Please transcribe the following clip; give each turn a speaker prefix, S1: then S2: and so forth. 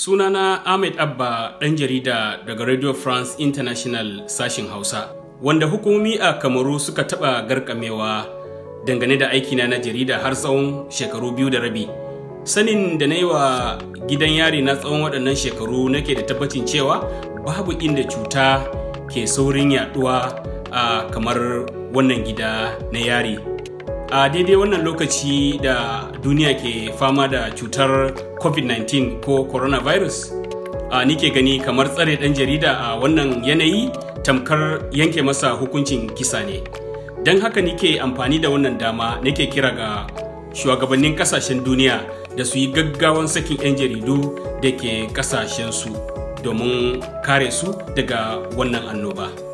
S1: Sunana Ahmed Abba ɗan jarida daga Radio France International sashin Hausa, wanda hukumomi a Kamaru suka taɓa garkamewa dangane da aikina na jarida har tsawon shekaru biyu da rabi. Sanin da na yi wa gidan yari na tsawon waɗannan shekaru nake da tabbacin cewa babu inda cuta ke saurin yaɗuwa a kamar wannan gida na yari. a daidai wannan lokaci da duniya ke fama da cutar covid-19 ko coronavirus a nike gani kamar tsare ɗan jarida a wannan yanayi tamkar yanke masa hukuncin kisa ne don haka nike amfani da wannan dama nake kira ga shugabannin kasashen duniya da su yi gaggawan sakin 'yan jaridu da ke kasashensu domin kare su daga wannan annoba.